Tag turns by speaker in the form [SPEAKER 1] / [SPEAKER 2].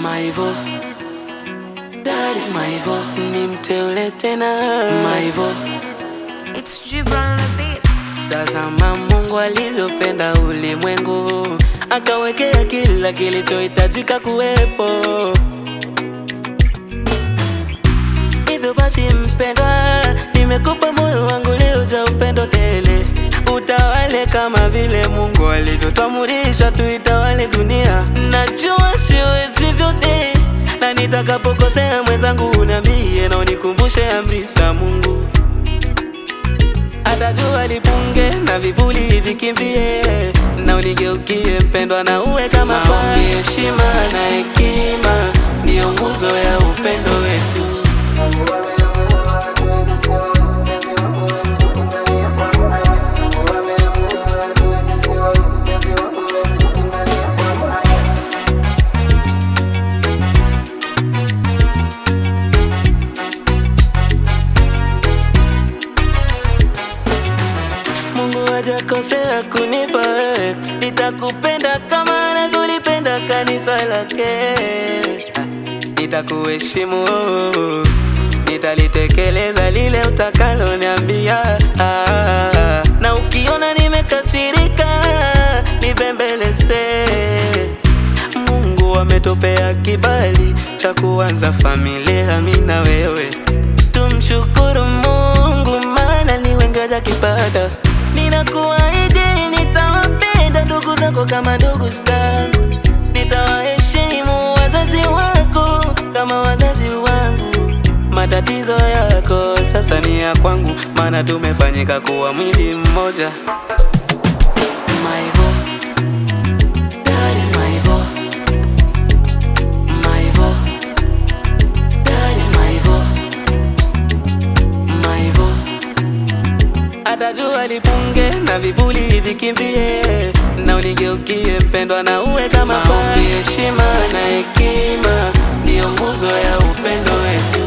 [SPEAKER 1] Maivo, that is Maivo, ni mteule tena Maivo.
[SPEAKER 2] It's Gibran on the beat.
[SPEAKER 1] Tazama Mungu alivyopenda ulimwengu, akawekea kila kilichohitajika kuwepo. Hivyo basi mpendwa, nimekupa moyo wangu leo za upendo tele, utawale kama vile Mungu alivyotuamurisha tuitawale dunia. Najua siwezi vyote, na nitakapokosea mwenzangu uniambie na unikumbushe amri za Mungu hata jua lipunge na vivuli vikimbie, na unigeukie mpendwa, na uwe kama maombi, heshima na hekima ndiyo nguzo ya upendo wetu. Mungu hajakosea kunipa wewe, nitakupenda kama anavyolipenda kanisa lake. Nitakuheshimu, nitalitekeleza lile utakaloniambia. Ah, na ukiona nimekasirika, nibembeleze. Mungu ametupea kibali cha kuanza familia, mimi na wewe. Tumshukuru Mungu maana ni wengi hawajakipata. Ninakuahidi nitawapenda ndugu zako kama ndugu zangu, nitawaheshimu wazazi wako kama wazazi wangu. Matatizo yako sasa ni ya kwangu, maana tumefanyika kuwa mwili mmoja. Maivo, that is Maivo. Maivo, that is Maivo. Maivo hata jua lipunge na vivuli vikimbie, na unigeukie mpendwa, na uwe kama maombi, heshima na hekima ndiyo nguzo ya upendo wetu.